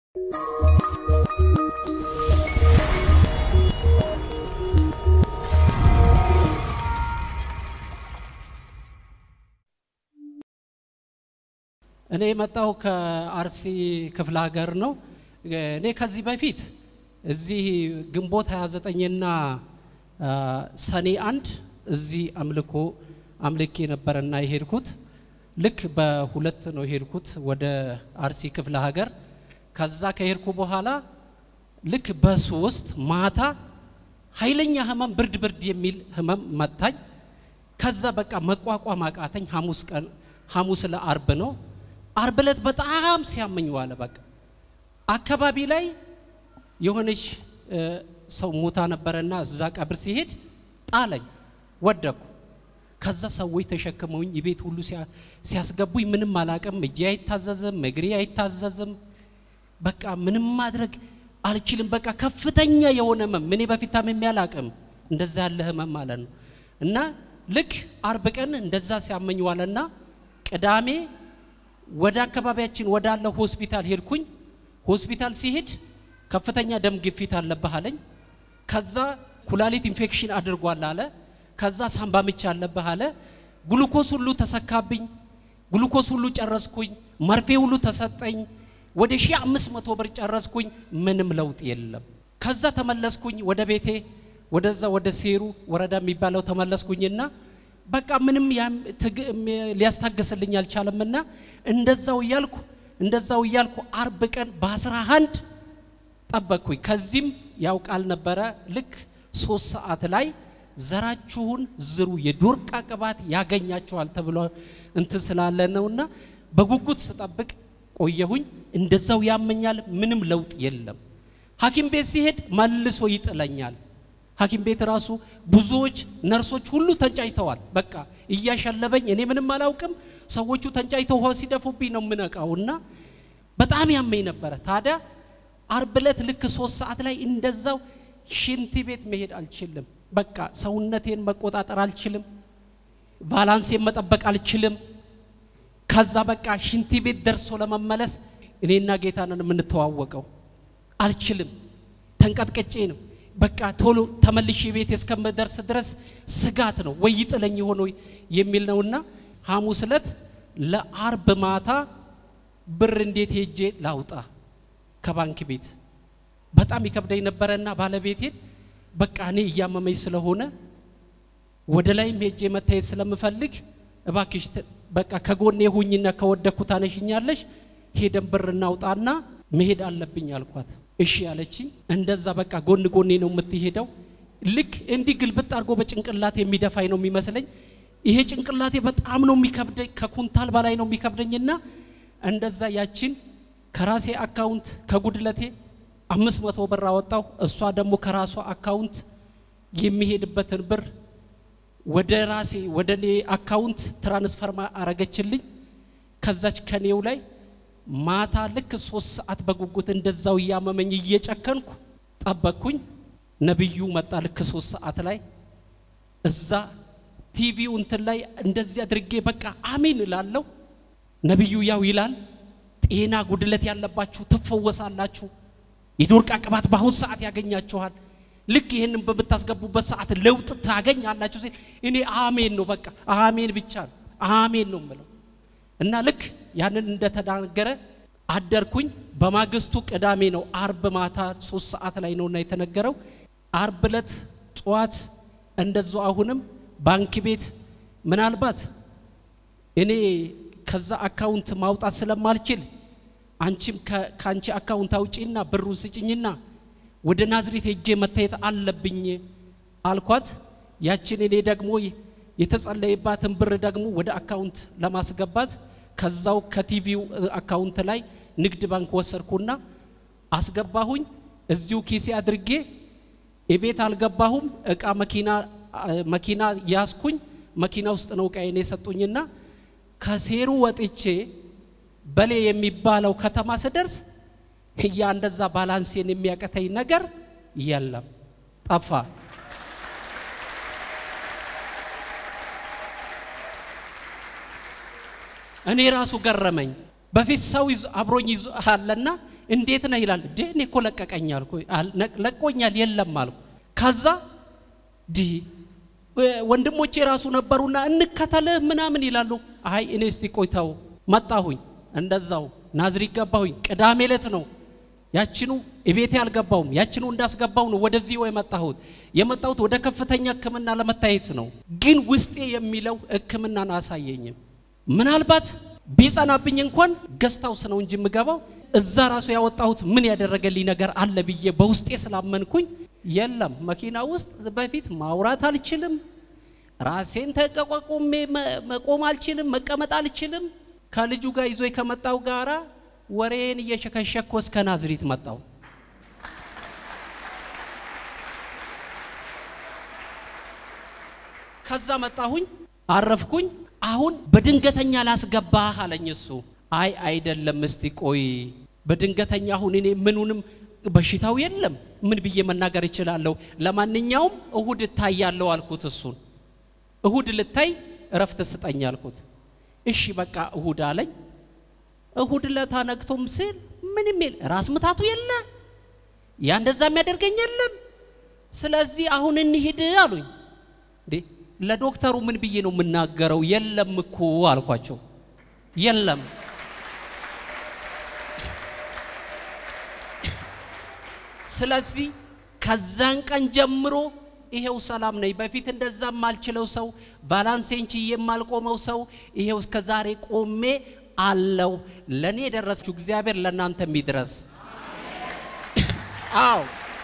እኔ የመጣው ከአርሲ ክፍለ ሀገር ነው። እኔ ከዚህ በፊት እዚህ ግንቦት 29ና ሰኔ አንድ እዚህ አምልኮ አምልኬ ነበረና የሄድኩት ልክ በሁለት ነው የሄድኩት ወደ አርሲ ክፍለ ሀገር። ከዛ ከሄድኩ በኋላ ልክ በሶስት ማታ ኃይለኛ ህመም ብርድ ብርድ የሚል ህመም መታኝ። ከዛ በቃ መቋቋም አቃተኝ። ሐሙስ ቀን ሐሙስ ለአርብ ነው። አርብ ዕለት በጣም ሲያመኝ ዋለ። በቃ አካባቢ ላይ የሆነች ሰው ሞታ ነበረና እዛ ቀብር ሲሄድ ጣለኝ፣ ወደኩ። ከዛ ሰዎች ተሸክመውኝ የቤት ሁሉ ሲያስገቡኝ ምንም አላቅም። እጄ አይታዘዝም፣ እግሬ አይታዘዝም። በቃ ምንም ማድረግ አልችልም። በቃ ከፍተኛ የሆነ ህመም እኔ በፊት ታምሜ አላቅም። እንደዛ ያለ ህመም ማለት ነው። እና ልክ አርብ ቀን እንደዛ ሲያመኝ ዋለና ቅዳሜ ወደ አካባቢያችን ወዳለ ሆስፒታል ሄድኩኝ። ሆስፒታል ሲሄድ ከፍተኛ ደም ግፊት አለብህ አለኝ። ከዛ ኩላሊት ኢንፌክሽን አድርጓል አለ። ከዛ ሳምባ ምች አለብህ አለ። ግሉኮስ ሁሉ ተሰካብኝ። ግሉኮስ ሁሉ ጨረስኩኝ። መርፌ ሁሉ ተሰጠኝ። ወደ ሺህ አምስት መቶ ብር ጨረስኩኝ። ምንም ለውጥ የለም። ከዛ ተመለስኩኝ ወደ ቤቴ ወደዛ ወደ ሴሩ ወረዳ የሚባለው ተመለስኩኝና በቃ ምንም ሊያስታግስልኝ አልቻለምና እንደዛው እያልኩ እንደዛው እያልኩ አርብ ቀን በአስራ አንድ ጠበቅኩኝ። ከዚህም ያው ቃል ነበረ ልክ ሶስት ሰዓት ላይ ዘራችሁን ዝሩ የዶርቃ ቅባት ያገኛችኋል ተብሎ እንትን ስላለ ነውና በጉጉት ስጠብቅ ቆየሁኝ። እንደዛው ያመኛል፣ ምንም ለውጥ የለም። ሐኪም ቤት ሲሄድ መልሶ ይጥለኛል። ሐኪም ቤት ራሱ ብዙዎች ነርሶች ሁሉ ተንጫጭተዋል። በቃ እያሸለበኝ እኔ ምንም አላውቅም። ሰዎቹ ተንጫጭተው ውሃ ሲደፉብኝ ነው የምነቃውና በጣም ያመኝ ነበረ። ታዲያ አርብ ዕለት ልክ ሶስት ሰዓት ላይ እንደዛው ሽንት ቤት መሄድ አልችልም። በቃ ሰውነቴን መቆጣጠር አልችልም። ባላንሴን መጠበቅ አልችልም። ከዛ በቃ ሽንት ቤት ደርሶ ለመመለስ እኔና ጌታ ነን የምንተዋወቀው። አልችልም። ተንቀጥቅጬ ነው በቃ ቶሎ ተመልሼ ቤት እስከምደርስ ድረስ ስጋት ነው ወይ ይጥለኝ ሆኖ የሚል ነውና ሐሙስ ዕለት ለአርብ ማታ ብር እንዴት ሄጄ ላውጣ ከባንክ ቤት በጣም ይከብደኝ ነበረና ባለቤቴን በቃ እኔ እያመመኝ ስለሆነ ወደ ላይም ሄጄ መታየት ስለምፈልግ እባክሽ በቃ ከጎኔ ሁኝና ከወደኩ ታነሽኛለሽ ሄደን ብር እናውጣና መሄድ አለብኝ አልኳት። እሺ ያለችኝ። እንደዛ በቃ ጎን ጎኔ ነው የምትሄደው። ልክ እንዲህ ግልብጥ አድርጎ በጭንቅላቴ የሚደፋኝ ነው የሚመስለኝ። ይሄ ጭንቅላቴ በጣም ነው የሚከብደኝ፣ ከኩንታል በላይ ነው የሚከብደኝና እንደዛ ያችን ከራሴ አካውንት ከጉድለቴ አምስት መቶ ብር አወጣሁ። እሷ ደግሞ ከራሷ አካውንት የሚሄድበትን ብር ወደ ራሴ ወደ እኔ አካውንት ትራንስፈር አረገችልኝ። ከዛች ከኔው ላይ ማታ ልክ ሶስት ሰዓት በጉጉት እንደዛው እያመመኝ እየጨከንኩ ጠበቅኩኝ። ነቢዩ መጣ ልክ ሶስት ሰዓት ላይ እዛ ቲቪው እንትን ላይ እንደዚህ አድርጌ በቃ አሜን እላለሁ። ነቢዩ ያው ይላል ጤና ጉድለት ያለባችሁ ትፈወሳላችሁ፣ የዶርቃ ቅባት በአሁን ሰዓት ያገኛችኋል፣ ልክ ይህንን በምታስገቡበት ሰዓት ለውጥ ታገኛላችሁ ሲል እኔ አሜን ነው በቃ አሜን ብቻ ነው አሜን ነው የምለው እና ልክ ያንን እንደተናገረ አደርኩኝ። በማግስቱ ቅዳሜ ነው፣ አርብ ማታ ሶስት ሰዓት ላይ ነውና የተነገረው። አርብ ዕለት ጠዋት እንደዛው አሁንም ባንክ ቤት ምናልባት እኔ ከዛ አካውንት ማውጣት ስለማልችል አንቺም ከአንቺ አካውንት አውጪና ብሩን ስጭኝና ወደ ናዝሬት ሄጄ መታየት አለብኝ አልኳት። ያችን እኔ ደግሞ የተጸለየባትን ብር ደግሞ ወደ አካውንት ለማስገባት ከዛው ከቲቪው አካውንት ላይ ንግድ ባንክ ወሰድኩና አስገባሁኝ። እዚሁ ኪሴ አድርጌ የቤት አልገባሁም። እቃ መኪና መኪና ያዝኩኝ። መኪና ውስጥ ነው እቃዬን የሰጡኝና ከሴሩ ወጥቼ በሌ የሚባለው ከተማ ስደርስ ያ እንደዛ ባላንሴን የሚያቀተኝ ነገር የለም፣ ጠፋ። እኔ ራሱ ገረመኝ። በፊት ሰው አብሮኝ ይዞ አለና እንዴት ነህ ይላል። ዴ እኔ እኮ ለቀቀኝ አልኩ። አል- ነቅ- ለቆኛል የለም አልኩ። ከዛ ዲ ወንድሞቼ ራሱ ነበሩና እንከተልህ ምናምን ይላሉ። አይ እኔ እስቲ ቆይተው መጣሁኝ። እንደዛው ናዝሪት ገባሁኝ። ቅዳሜ ዕለት ነው ያችኑ እቤቴ አልገባውም። ያችኑ እንዳስገባው ነው ወደዚህ የመጣሁት። የመጣሁት ወደ ከፍተኛ ሕክምና ለመታየት ነው። ግን ውስጤ የሚለው ሕክምናን አሳየኝም። ምናልባት ቢጸናብኝ እንኳን ገስታውስ ነው እንጂ የምገባው እዛ ራሱ ያወጣሁት ምን ያደረገልኝ ነገር አለ ብዬ በውስጤ ስላመንኩኝ የለም መኪና ውስጥ በፊት ማውራት አልችልም፣ ራሴን ተቋቁሜ መ- መቆም አልችልም፣ መቀመጥ አልችልም። ከልጁ ጋር ይዞ ከመጣው ጋራ ወሬን እየሸከሸኮ እስከ ናዝሪት መጣው። ከዛ መጣሁኝ፣ አረፍኩኝ። አሁን በድንገተኛ ላስገባህ አለኝ እሱ። አይ አይደለም፣ እስቲ ቆይ በድንገተኛ አሁን እኔ ምኑንም በሽታው የለም ምን ብዬ መናገር እችላለሁ? ለማንኛውም እሁድ እታያለሁ አልኩት። እሱን እሁድ ልታይ እረፍት ስጠኝ አልኩት። እሺ በቃ እሁድ አለኝ። እሁድ ለታ ነግቶም ስል ምንም የለ ራስ ምታቱ የለ ያ እንደዛ የሚያደርገኝ የለም። ስለዚህ አሁን እንሂድ አሉኝ። እንዴ ለዶክተሩ ምን ብዬ ነው የምናገረው? የለም እኮ አልኳቸው። የለም ስለዚህ ከዛን ቀን ጀምሮ ይሄው ሰላም ነኝ። በፊት እንደዛ የማልችለው ሰው ባላንሴን ችዬ የማልቆመው ሰው ይሄው እስከ ዛሬ ቆሜ አለው። ለእኔ የደረሰችው እግዚአብሔር ለእናንተ የሚድረስ አዎ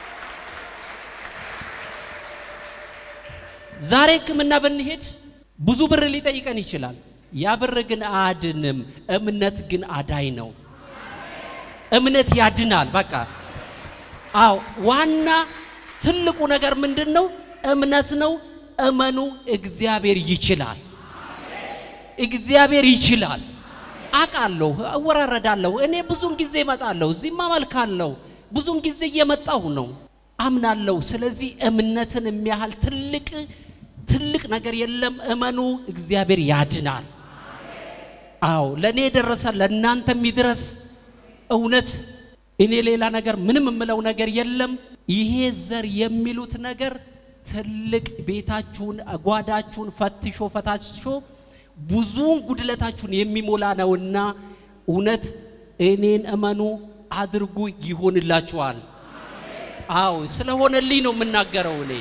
ዛሬ ሕክምና ብንሄድ ብዙ ብር ሊጠይቀን ይችላል። ያ ብር ግን አያድንም። እምነት ግን አዳይ ነው። እምነት ያድናል። በቃ አዎ፣ ዋና ትልቁ ነገር ምንድን ነው? እምነት ነው። እመኑ። እግዚአብሔር ይችላል። እግዚአብሔር ይችላል። አውቃለሁ፣ እወራረዳለሁ። እኔ ብዙም ጊዜ እመጣለሁ፣ እዚህም አመልካለሁ። ብዙም ጊዜ እየመጣሁ ነው፣ አምናለሁ። ስለዚህ እምነትን የሚያህል ትልቅ ትልቅ ነገር የለም። እመኑ፣ እግዚአብሔር ያድናል። አዎ ለእኔ የደረሰ ለእናንተ የሚድረስ እውነት እኔ ሌላ ነገር ምንም የምለው ነገር የለም። ይሄ ዘር የሚሉት ነገር ትልቅ ቤታችሁን ጓዳችሁን ፈትሾ ፈታሾ ብዙውን ጉድለታችሁን የሚሞላ ነውና እውነት እኔን እመኑ አድርጉ ይሆንላችኋል። አዎ ስለሆነልኝ ነው የምናገረው እኔ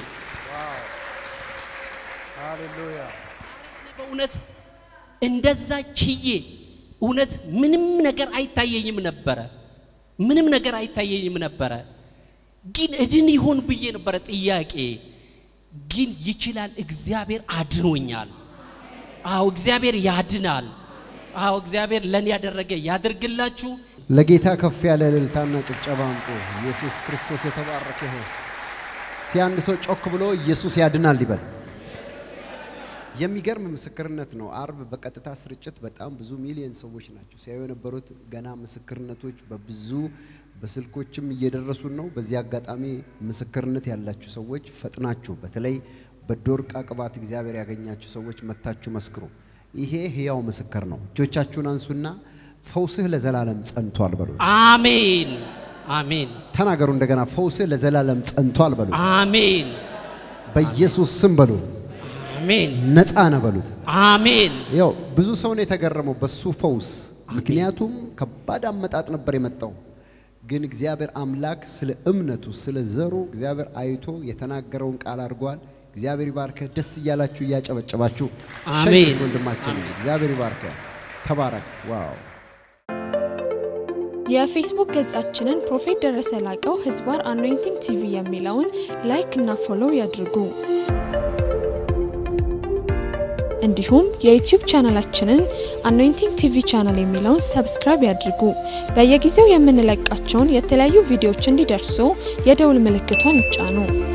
ሃሌሉያ በእውነት እንደዛ ችዬ እውነት ምንም ነገር አይታየኝም ነበረ። ምንም ነገር አይታየኝም ነበረ። ግን እድን ይሆን ብዬ ነበረ ጥያቄ። ግን ይችላል፣ እግዚአብሔር አድኖኛል። አዎ እግዚአብሔር ያድናል። አዎ እግዚአብሔር ለእኔ ያደረገ ያድርግላችሁ። ለጌታ ከፍ ያለ እልልታና ጭብጨባ አምጡ። ኢየሱስ ክርስቶስ የተባረከ ይሁን። እስቲ አንድ ሰው ጮክ ብሎ ኢየሱስ ያድናል ይበል። የሚገርም ምስክርነት ነው። አርብ በቀጥታ ስርጭት በጣም ብዙ ሚሊዮን ሰዎች ናቸው ሲያዩ የነበሩት። ገና ምስክርነቶች በብዙ በስልኮችም እየደረሱን ነው። በዚህ አጋጣሚ ምስክርነት ያላችሁ ሰዎች ፈጥናችሁ፣ በተለይ በዶርቃ ቅባት እግዚአብሔር ያገኛችሁ ሰዎች መታችሁ መስክሩ። ይሄ ህያው ምስክር ነው። እጆቻችሁን አንሱና ፈውስህ ለዘላለም ጸንቷል በሉ። አሜን አሜን ተናገሩ እንደገና፣ ፈውስህ ለዘላለም ጸንቷል በሉ። አሜን በኢየሱስ ስም በሉ። አሜን ነፃ ነህ በሉት። አሜን ያው ብዙ ሰው ነው የተገረመው በሱ ፈውስ። ምክንያቱም ከባድ አመጣጥ ነበር የመጣው። ግን እግዚአብሔር አምላክ ስለ እምነቱ ስለ ዘሩ እግዚአብሔር አይቶ የተናገረውን ቃል አድርጓል። እግዚአብሔር ይባርከህ። ደስ እያላችሁ እያጨበጨባችሁ አሜን። ሸኙት ወንድማችን። እግዚአብሔር ይባርከህ። ተባረክ። ዋው የፌስቡክ ገጻችንን ፕሮፌት ደረሰ ላቀው ህዝባር አኖይንቲንግ ቲቪ የሚለውን ላይክ እና ፎሎው ያድርጉ። እንዲሁም የዩቲዩብ ቻናላችንን አኖይንቲንግ ቲቪ ቻናል የሚለውን ሰብስክራይብ ያድርጉ። በየጊዜው የምንለቃቸውን የተለያዩ ቪዲዮዎች እንዲደርሱ የደውል ምልክቷን ይጫኑ።